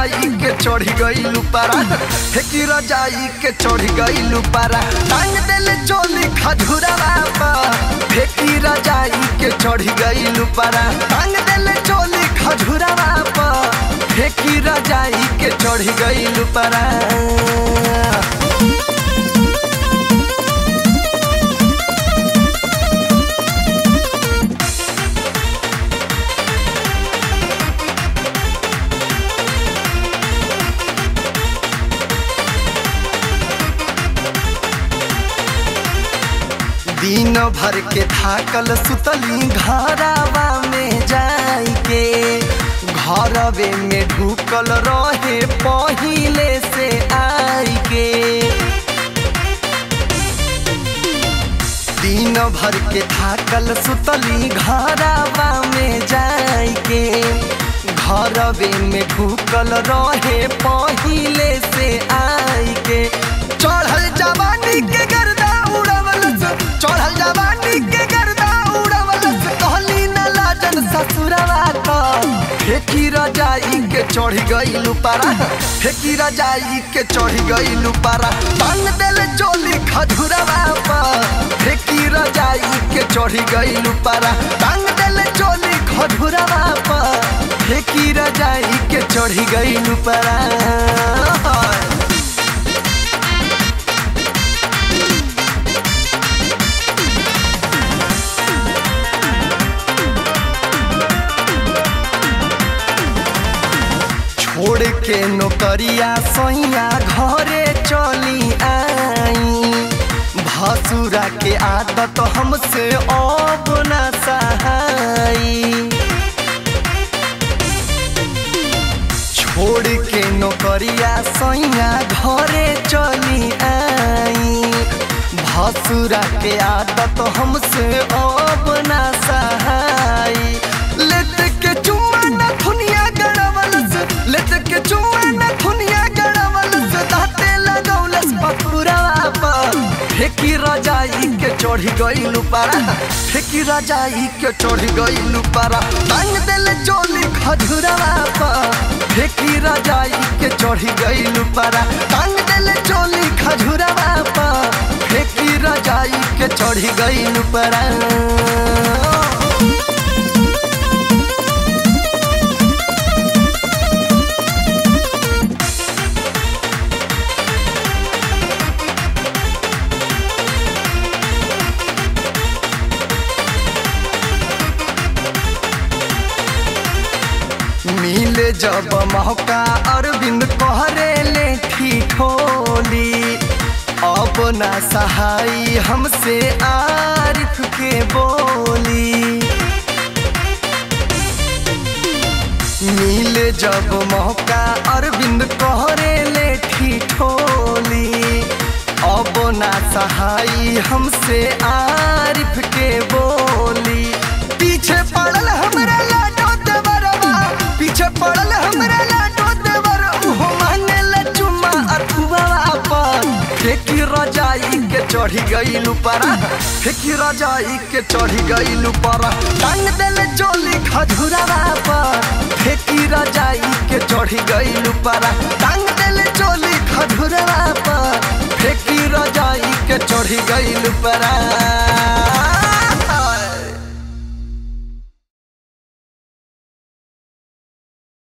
रजाई के चढ़ी गइलू पारा फेंकी रजाई के चढ़ी गइलू पारा टांग देले चोली खजुरावा पर फेंकी रजाई के चढ़ी गइलू पारा टांग देले चोली खजुरावा पर फेंकी रजाई के चढ़ी गइलू पारा दिन भर के थाकल सुतली घरावा में जाई के घरवे में ढुकल रहे पहिले से आई के दिन भर के थाकल सुतली घरावा में जाई के घरवे में ढुकल रहे पहिले से आई के चढ़ल जवानी के गर्दा उड़वल चढ़ल जवानी के गर्दा उड़वल कहली न लाजन ससुरवा का फेंकी रजाई के चढ़ी गइलू पारा फेंकी रजाई के चढ़ी गइलू पारा टांग देले चोली खजुरवा पर फेंकी रजाई के चढ़ी गइलू पारा टांग देले चोली खजुरवा पर फेंकी रजाई के चढ़ी गइलू पारा छोड़ के नौकरिया सैया घरे चली आई भसुरा के आदत हमसे अब न सहाई छोड़ के नौकरिया सैया घरे चली आई भसुरा के आदत हमसे अब न सहाई लेट के चुम्मा न दुनिया गड़वलस लेट के चुम्मा न दुनिया गड़वलस दाते लगौलस पकुरवा पर फेंकी रजाई के चढ़ी गइलू पारा फेंकी रजाई के चढ़ी गइलू पारा टांग देले चोली खजुरवा पर फेंकी रजाई के चढ़ी गइलू पारा टांग देले चोली खजुरवा पर फेंकी रजाई के चढ़ी गइलू पारा मिले जब मौका अरविंद कहरे ले ठिठोली अब ना सहाई हमसे आरिफ के बोली मिले जब मौका अरविंद कहरे ले ठिठोली अब ना सहाई हमसे आरिफ के बोली पीछे पड़ल हमरा लाडो देवरवा पीछे पड़ल हमरा लाडो देवर उहो मांगे ला चुम्मा अथुआवा पर फेंकी रजाई के चढ़ी गइलू पारा फेंकी रजाई के चढ़ी गइलू पारा टांग देले चोली खजुरावा पर फेंकी रजाई के चढ़ी गइलू पारा टांग देले चोली खजुरावा पर फेंकी रजाई के चढ़ी गइलू पारा